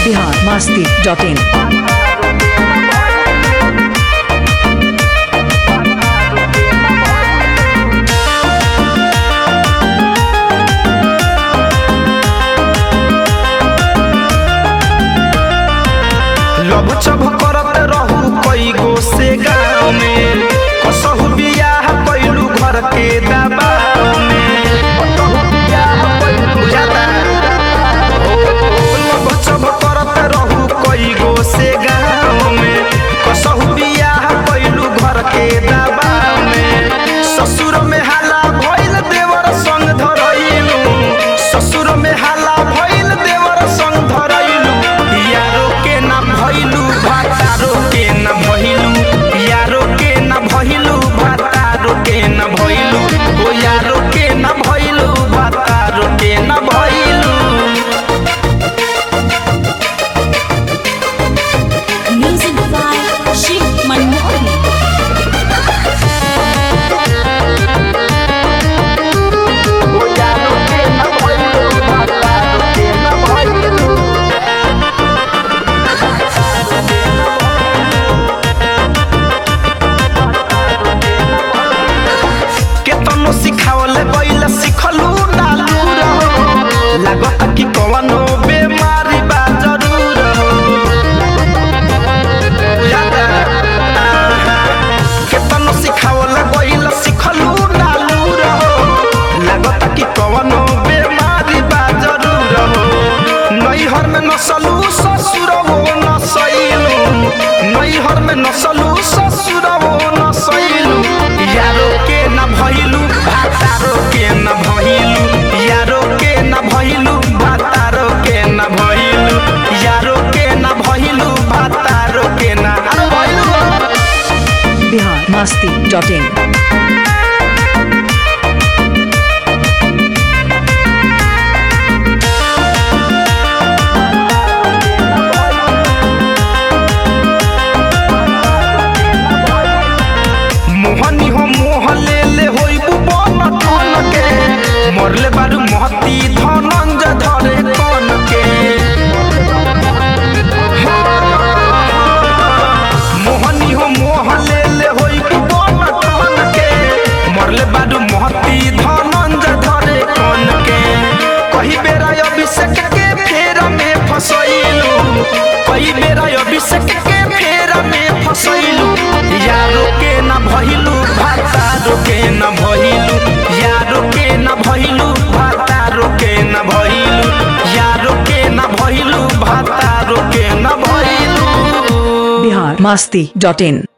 Bihar Masti dot in लब चब करत रहू कई गो से गाँव में कसहु बियाह कैलू घर के दबाव में कसहु बियाह कैलू ज्यादा। ओ, लब चब करत रहू कई गो से गाँव में कसहु बियाह कैलू घर के दबाव में ससुर में हाला भइल देवर संग धरैलू ससुर में हाला भइल देवर संग धरैलू यारो के ना भइलू भातारो के ना भइलू यारो के ना भइलू भातारो के ना भइलू ओ यारो के ना भइलू भातारो के ना भइलू Music by Shiv Manmohan. ओ यारो के ना भइलू भातारो के ना भइलू केतनो सिखावले बैल सिखलू डालू रहो लागत कि कवनो बेमारी बा जरूर हो याद आहा। केतनो सिखावले बैल सिखलू डालू रहो लागत कि कवनो बेमारी बा जरूर हो नैहर में नसलू ससुर हो नसैलू नैहर में नसलू ससुर हो नसैलू यारो के न भइलू भातारो के न भइलू यारो के न भइलू भातारो के न भइलू यारो के न भइलू भातारो के न अरे भइलू बिहार मस्ती डॉट इन मोहनी हो मोह ले ले होइबू बन ठन के मरले बारू महती धनंज धरे कन के मोहनी हो मोह ले ले होइबू बन ठन के मरले बारू महती धनंज धरे कन के कही बेरा अभिषेक के फेर में फसैलू कई बेरा अभिषेक के फेर में फसैलू यारो के न भइलू भातारो के न भइलू यारो के न भइलू भातारो के न भइलू यारो के न भइलू भातारो के न भइलू बिहार मस्ती डॉट इन